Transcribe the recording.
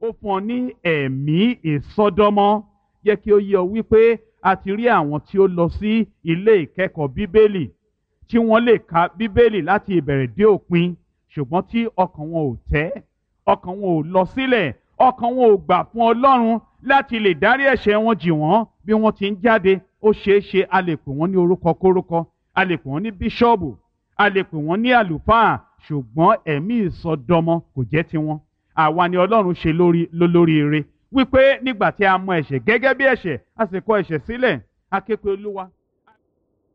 ó fún ọ ní ẹ̀mí ìsọdọmọ jẹ́ kí ó yé ọ wípé a ti rí àwọn tí ó lọ sí ilé ìkẹ́kọ̀ọ́ bíbélì tí wọ́n lè ka bíbélì láti ìbẹ̀rẹ̀ dé òpin ṣùgbọ́n tí ọkàn wọn ò tẹ́ ọkàn wọn ò lọ sílẹ̀ ọkàn wọn ò gbà fún ọlọ́run láti lè dárí ẹ̀ṣẹ̀ wọn jì wọ́n bí wọ́n ti ń jáde ó ṣeé ṣe a lè pè wọ́n ní orúkọ kórúkọ a lè pè wọ́n ní bíṣọ́ọ̀bù a lè pè wọ́n ní àlùfáà ṣùgbọ́n ẹ̀mí ìsọdọmọ kò jẹ́ tiwọn àwa ni ọlọ́run ṣe lórí lólóríire wípé nígbà tí a mọ ẹ̀ṣẹ̀ gẹ́gẹ́ bí ẹ̀ṣẹ̀ a sì kọ ẹ̀ṣẹ̀ sílẹ̀ a ké pe olúwa